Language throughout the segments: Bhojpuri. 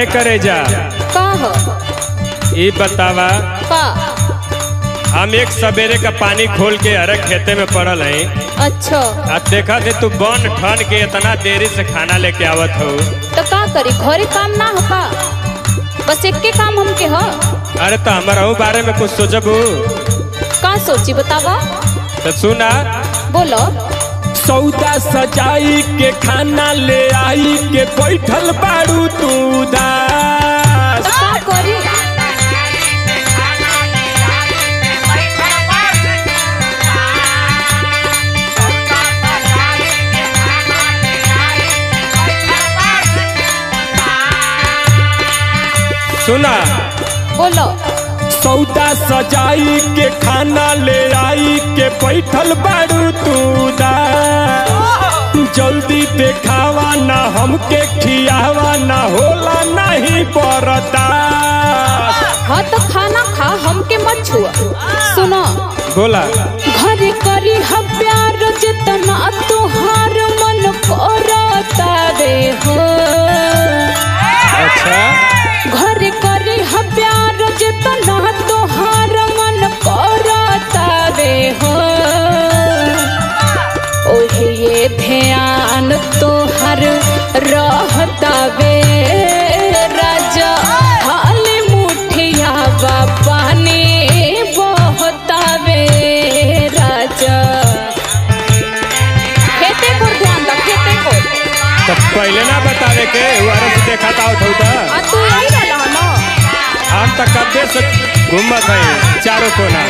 काहे करे जा का हो ई बतावा का हम एक सवेरे का पानी खोल के हर खेते में पड़ल है अच्छा आ देखा थे तू बन ठन के इतना देरी से खाना लेके आवत हो तो का करी घरे काम ना हो का बस एक के काम हमके हो अरे तो हमारा बारे में कुछ सोचबू का सोची बतावा तो सुना बोलो सौदा सजाई के खाना ले आई के बैठल बाड़ू तू तो दास का करी सुना बोलो सौदा सजाई के खाना ले आई के बैठल बाड़ू तू दास जल्दी देखावा ना हमके खियावा ना होला नहीं बरदास हाँ तो खाना खा हमके मत छुआ सुनो बोला घरे करी हम प्यार जितना तुहार मन करता रे हो अच्छा घरे करी हम प्यार जितना तुहार मन करता रे हो ओहे ये ध्यान तोहर रहता वे राजा हाल मुठिया बा पानी बहता वे राजा खेते को ध्यान रख खेते को तो पहले ना बतावे के वारा से देखा था उठौ था आ तू यही रहला ना हम तक कब्बे से घूमत है चारों कोना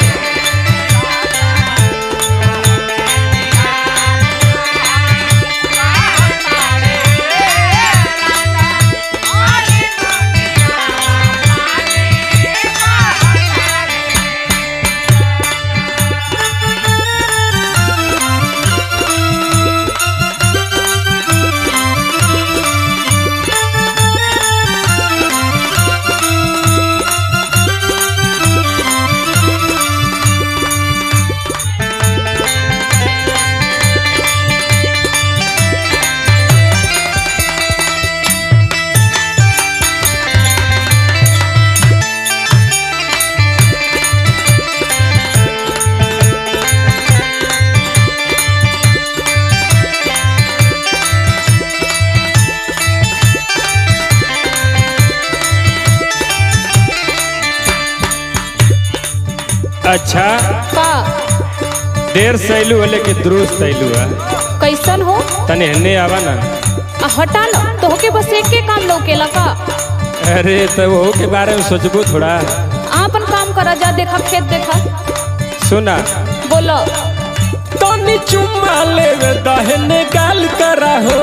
अच्छा का देर सैलू है लेकिन दुरुस्त सैलू है कैसन हो तने हन्ने आवा ना आ हटा ना तोहके बस एक के काम लौकेला का अरे तो वो के बारे में सोचबू थोड़ा आ अपन काम करा जा देखा खेत देखा सुना बोलो तनी चुम्मा लेवे दहने गाल करा हो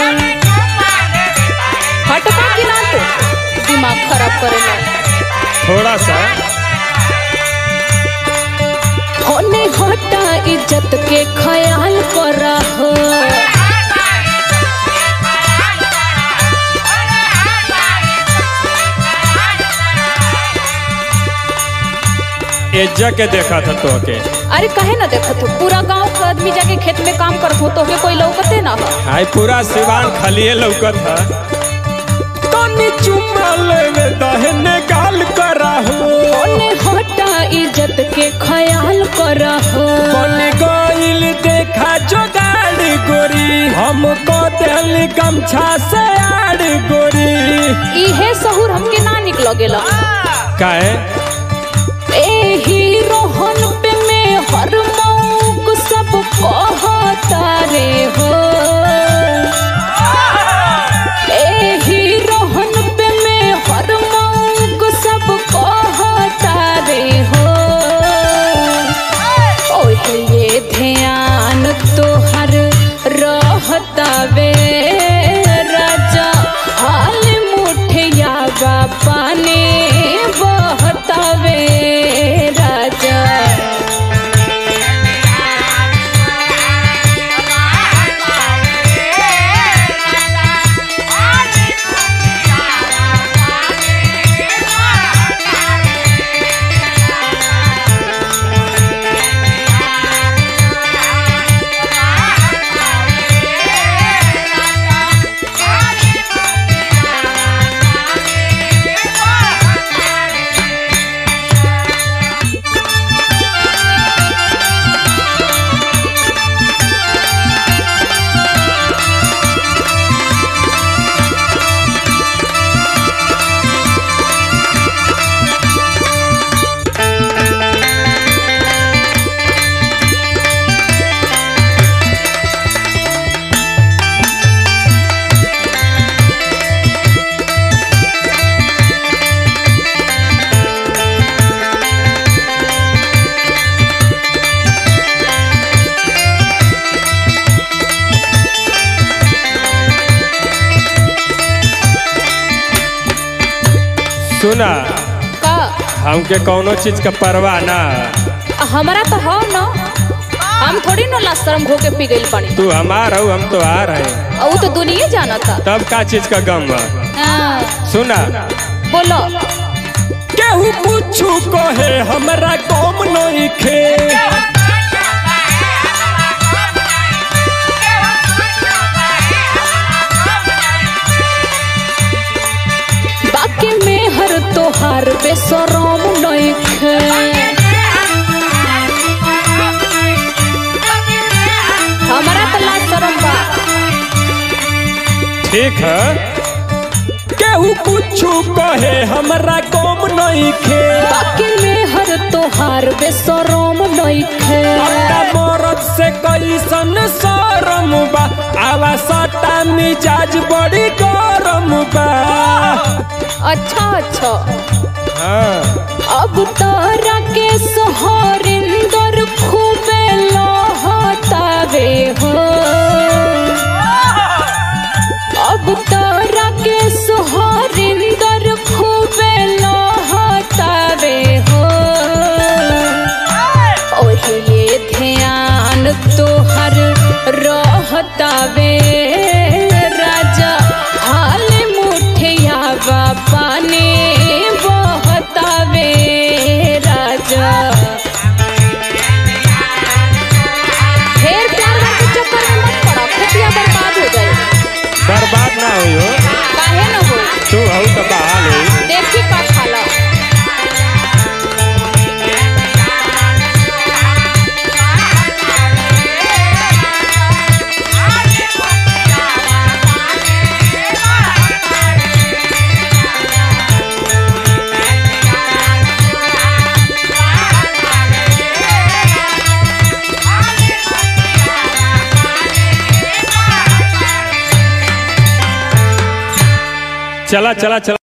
हटका कि ना तू दिमाग खराब करेला थोड़ा सा होने हटा इज्जत के ख्याल करा हो एज्जा के देखा था तो के अरे कहे ना देखत हो पूरा गांव का आदमी जाके खेत में काम करत हो तोहके कोई लौकते ना हो हाय पूरा सिवान खलिए लौकत है तनी चुम्मा लेवे दहने गाल करा हो होने हटा इज्जत के ख्याल करा हो बन गइल देखा जोगाड़ गोरी हमको दिल गमछा से आड़ गोरी इहे सहूर हमके ना निकल गेला काहे एही रोहन पे में हर मौक सब कहता रे हो एही रोहन पे में हर मौक सब कहता रे हो ओहे ये ध्यान तोहर रहता वे राजा हाल मुठिया बा पानी बहता वे राजा सुना का हमके कौनो चीज का परवाह ना हमारा तो हो न हम थोड़ी न लाशरम घो के पी गइल पानी तू हमार हो हम तो आ रहे और वो तो दुनिया जाना था तब का चीज का गम बा हाँ, सुना बोलो केहू कुछु कहे हमरा कम नइखे बाकी में हर तोहार बेसरम नइखे हमारा तो लाशरम बा ठीक है केहू कुछु कहे हमरा कम नइखे बाकी में हर तोहार बेसरम नइखे अपना मरद से कैसन शरम बा आवा सटा मिजाज बड़ी गरम बा अच्छा अच्छा हाँ अब तारा के सहारिंदर खूबे लहतावे हो अब तारा के सहारिंदर खूबे लहतावे हो ओही ये ध्यान तोहर रहतावे राजा हाल मुठिया बा पानी बहतावे राजा ढेर प्यार वाले के चक्कर में मत पड़ा खुटिया बर्बाद हो जाए बर्बाद ना हुई हो काहे न हो तू हऊ तो बहाल हुई देखी का खाला चला चला चला